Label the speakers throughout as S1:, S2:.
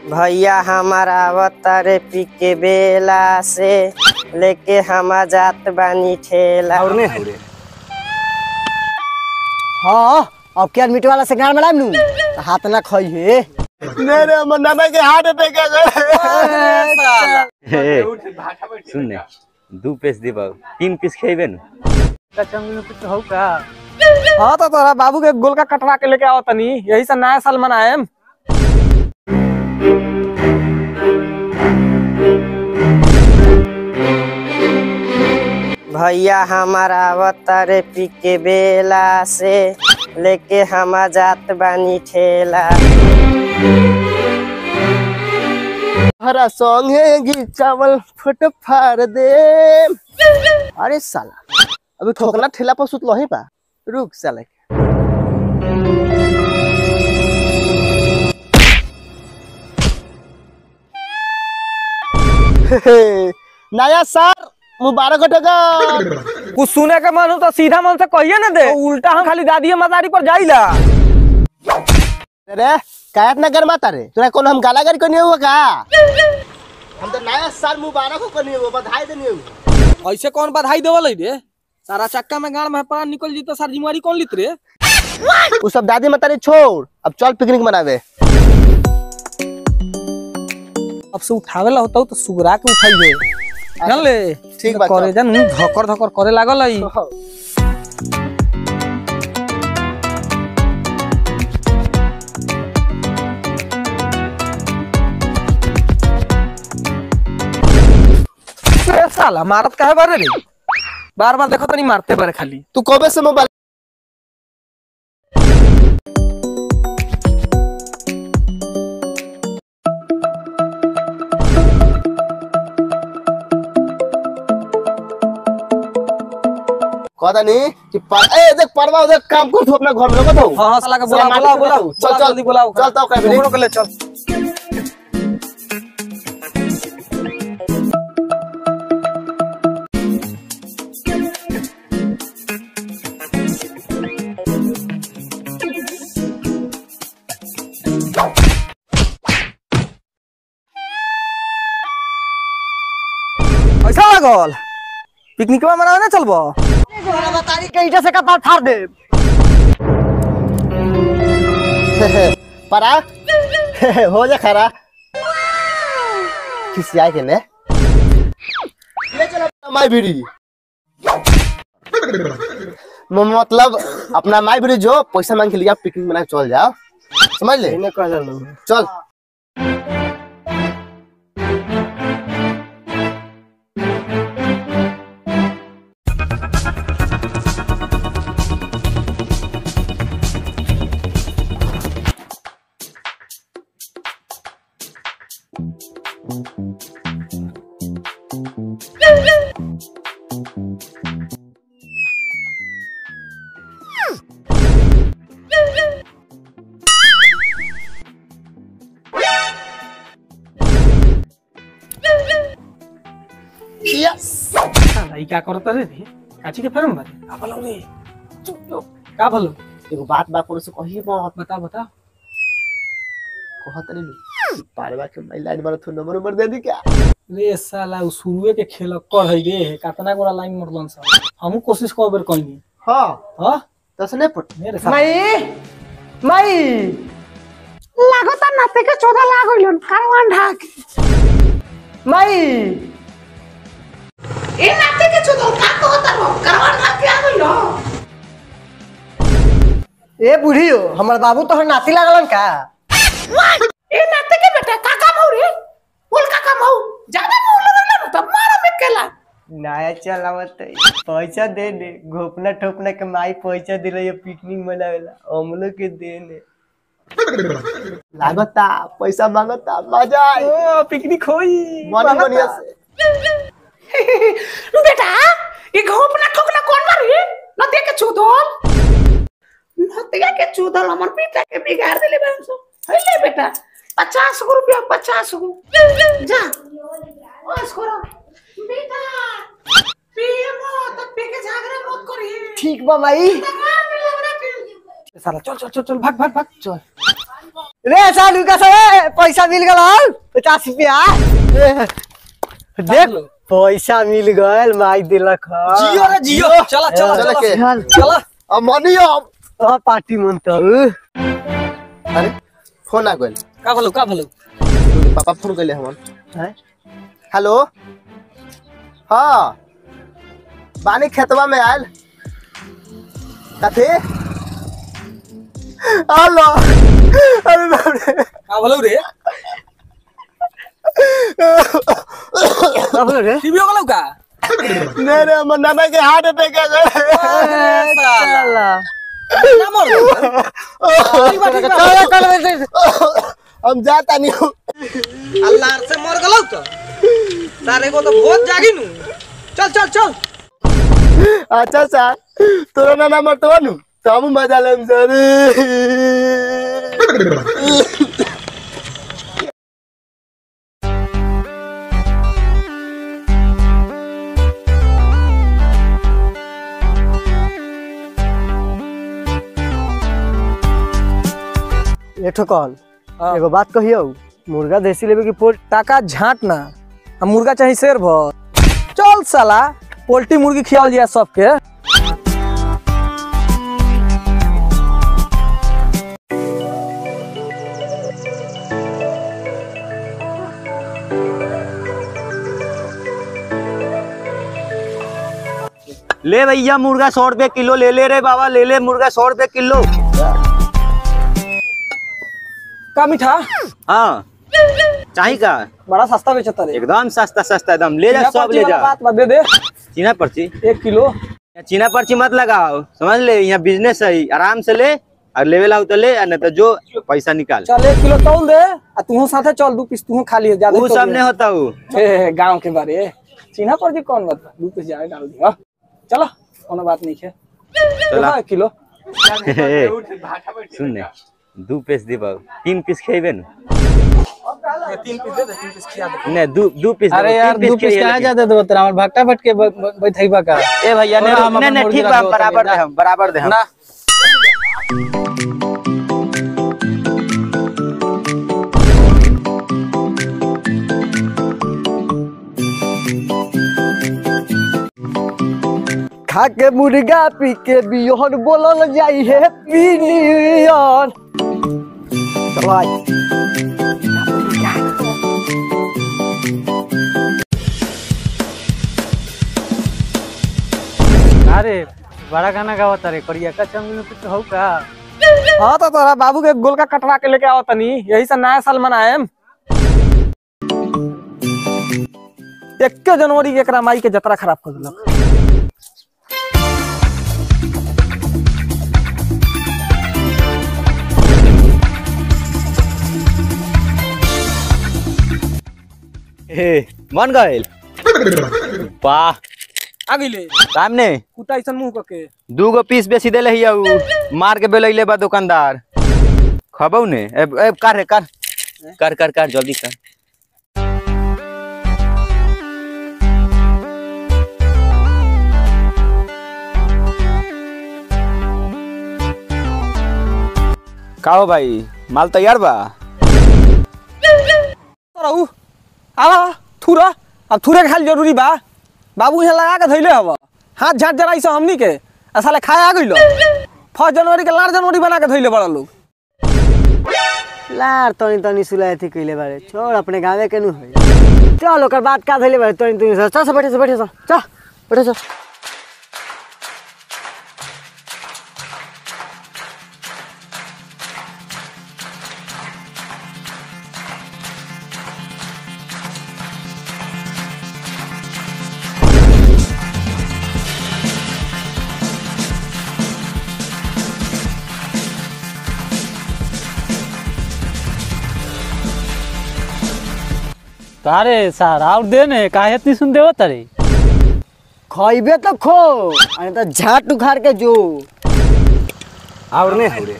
S1: भैया हमारा अवतारे पी के बेला से लेके हम जात बानी ठेला
S2: और नहीं हो रे
S3: हाँ अब क्या मीट वाला से गाड़ में नू तो हाथ ना खाई है
S2: मेरे हमर नाना के हार्ट अटैक आ गए
S4: सुन ने दू पीस दीबा तीन पीस खेबे न
S5: हाँ तो तोरा बाबू के गोल का कटवा के लेके आओ तनी यही से नया साल मनाएम
S1: भैया हमारा अवतारे पी के बेला से लेके हम जात बानी ठेला
S2: हरा सॉन्ग है घी चावल फट फाड़ दे अरे साला अभी ठोकना ठेला पर सुत लही बा रुक साला नया साल मुबारक हो टका
S5: कुछ सुने के मन हो तो सीधा मन से कहिए ना दे उल्टा हम खाली दादी मदारी पर जाइला
S2: रे कायत ना गरमा रे तोरा कौन हम गाला गाली करनी हुआ का हम तो नया साल मुबारक हो करनी हुआ बधाई देनी हुआ
S5: ऐसे कौन बधाई देवल रे सारा चक्का में गाड़ में पड़ा निकल जी तो सारी जिम्मेवारी कौन लित रे
S2: वो सब दादी मतारी छोड़ अब चल पिकनिक मनावे
S5: अब से उठावे ला होता तो सुगरा के उठाइए जान ले
S2: ठीक बा,
S5: करे जान धकर धकर करे लागल है ए साला मारत काहे बारे रे बार बार देखो तनी मारते बारे खाली
S2: तू कबे से मोबाइल कहता नहीं कि पर ए देख परवा उधर काम कर तू अपना घर में रखो
S5: हां हां साला के बुलाओ
S2: साला
S5: बुलाओ
S2: मार के
S5: बुलाओ
S2: चल,
S5: चल
S2: चल।
S5: जल्दी बुलाओ
S2: चल, तो कैबिनेट।
S5: दोनों के ले चल ऐसा लागल पिकनिक में मनावे ना चलबो
S3: बतारी के ईटा से कपार फाड़ दे
S2: परा हो जा खरा खिसिया के ने ले चल अपना माई भिड़ी म- मतलब अपना माई भिड़ी जो पैसा मांग के लिया पिकनिक मना के चल जाओ समझ ले चल यस
S5: साला ई का करत रे रे काची के फेरम बारे का भलो रे चुप लो का भलो
S2: एगो बात बा कोनो से कही मत
S5: बता बता
S2: कहत नहीं पारवा के मैं लाइन मारो तो नंबर नंबर दे दी क्या
S5: रे साला उ शुरुए के खेल कर है रे कतना गोरा लाइन मरलन सब हमहू कोशिश कर बेर कइनी
S2: हां
S5: हां
S2: दस नहीं पट
S5: मेरे साथ
S3: माई माई
S6: লাগতা না থেকে চোদা লাগ হইল কারওয়ান ঢাক
S3: माई
S6: এ না থেকে চোদা কাক হতার কারওয়ান ঢাক কে হইল
S3: ए बूढ़ी हो हमार बाबू तो नाती लागलन का
S6: এ না থেকে বেটা কাকা মাউ রে বল কাকা মাউ জানা মাউ লাগল না তো মারা মে কেলা
S3: नया चलावत पैसा दे दे घोपना ठोपना के माई पैसा दिले ये पिकनिक मनावेला हमलो के दे ने
S2: लागता पैसा मांगता मजा आई
S5: ओ पिकनिक होई
S2: मनी बढ़िया से
S6: বেটা এ ঘোপ না ঠোকলা কোন মারি না থেকে চোদল না থেকে কে চোদল আমার বেটা কে বিগাड़ দিলে বাংসো হইলে বেটা 50 গো रुपया 50 गो जा बस करो बेटा पिए मत पी के झगड़ा मत करी
S3: ठीक बा माई
S5: साला चल चल चल चल भाग भाग भाग चल
S3: रे सालू का से पैसा मिल गल पचास रुपया देख पैसा मिल गल माई दिलक ह।
S5: जियो रे जियो चला चला
S2: चल
S5: चला
S2: के
S5: चला
S2: अब मनी अब
S3: हाँ, पार्टी मन तो
S2: अरे फोन आ गइल
S5: का भलो का भलो
S2: तोरे पापा फोन कइले हमन
S3: हैं?
S2: हेलो हाँ बानी खेतवा में आयल कथी हेलो अरे बाप रे
S5: का भलो रे
S3: अब रे
S5: टीवी हो गलो का
S2: नहीं रे हमर नाना के हार्ट अटैक आ गए
S3: चला
S5: ना मर
S2: हम जाता नहीं हूँ
S5: अल्लाह से मर गलो तो तारे को तो बहुत जागी नु चल चल चल
S2: अच्छा सर तोरा नाना मरतवा नु तो हम मजा लेम सर
S3: ये ठोकन एगो बात कहियो मुर्गा देसी लेवे की पोल
S5: टाका झाट ना आ मुर्गा चाहे शेर भर चल साला पोल्ट्री मुर्गी खियाल जाए सबके
S4: ले भैया मुर्गा सौ रुपए किलो ले ले रे बाबा ले ले मुर्गा सौ रुपए किलो
S5: का मीठा
S4: हाँ चाही का
S5: बड़ा सस्ता बेचता रे
S4: एकदम सस्ता सस्ता एकदम ले जा
S5: चीना
S4: सब
S5: पर्ची
S4: ले
S5: वाला
S4: जा
S5: बात बा दे दे
S4: चीना पर्ची
S5: एक किलो
S4: यहाँ चीना पर्ची मत लगाओ समझ ले यहाँ बिजनेस है आराम से ले और लेवे ला तो ले और नहीं तो जो पैसा निकाल
S5: चल एक किलो तौल दे आ तू साथे चल दू पीस तू खा लिए ज्यादा
S4: वो सब नहीं होता वो
S5: ए गांव के बारे चिन्हा पर जी कौन बात बा? दू पीस ज्यादा डाल दिया चलो कोनो बात नहीं है
S4: चला।
S5: एक किलो
S4: सुन ने दू पीस दीबा तीन पीस खेबे न
S5: तीन पीस दे दे तीन पीस खिया दे
S4: नहीं दू दू पीस
S7: अरे
S4: देबो,
S7: यार
S4: तीन
S7: दू पीस
S4: खइहे
S7: कहाँ
S4: लेकिन।
S7: जाते दो तेरा हमर भक्टा भटके बैठेबा का
S4: ए भैया
S7: और हम
S4: नहीं
S7: अपन
S4: नहीं
S7: मुर्गी
S4: ठीक बा
S7: रखबो
S4: बराबर
S7: तनी,
S4: दे हम बराबर दे हम
S7: ना
S3: खा के मुर्गा पी के बियोहन बोलल जाई है पिनियन भाई
S7: अरे बड़ा गाना गावत रे करिया का चंग में कुछ हो का
S5: हाँ तो तोरा बाबू के गोलका कटवा के लेके आओ तनी यही से नया साल मनाएम इक्के जनवरी के एकरा माई के जतरा खराब कर दिलक
S4: ए मन गइल वाह
S5: आ गइले
S4: काम ने
S5: कुत्ता ऐसन मुंह करके
S4: दू गो पीस बेसी देले हिया उ मार के बेलैले बा दुकानदार खबौ ने ए, ए कर रे कर कर कर कर जल्दी कर का हो भाई माल तैयार बा
S5: रहू आवा थुरा अब थुरे खाल जरूरी बा बाबू यहाँ लगा के धैले हव हाथ झाट जराई से हमनी के आ साले खाए आ गइलो फर्स्ट जनवरी के लास्ट जनवरी बना के धैले बड़ा लोग
S3: लार तनी तनी सुलाए थी कइले बारे छोड़ अपने गावे के नु है चल ओकर बात का धइले बारे तनी तनी चल चल बैठे से बैठे से चल बैठे से
S7: तारे सार और दे ने काहे इतनी सुन देव तारे
S3: खइबे तो खो अरे तो झाट उखाड़ के जो
S4: और नहीं हो रे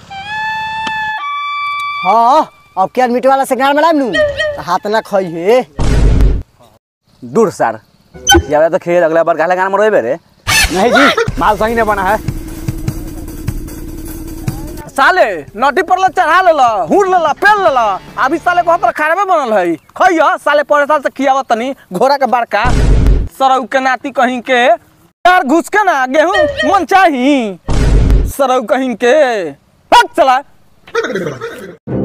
S3: हाँ अब क्या मीट वाला से गाड़ में नु तो हाथ ना खई है
S4: दूर सर ज्यादा तो खेल अगला बार गाला गाना मरोबे रे नहीं जी माल सही नहीं बना है
S5: साले नटी पर ले चढ़ा लेला हुर लेला पेल लेला अभी साले को पर खराबे बनल है खइया साले पर साल से खियावत तनी घोड़ा के बड़का सरौ के नाती कहीं के यार घुस के ना गेहूं मन चाही सरौ कहीं के भाग चला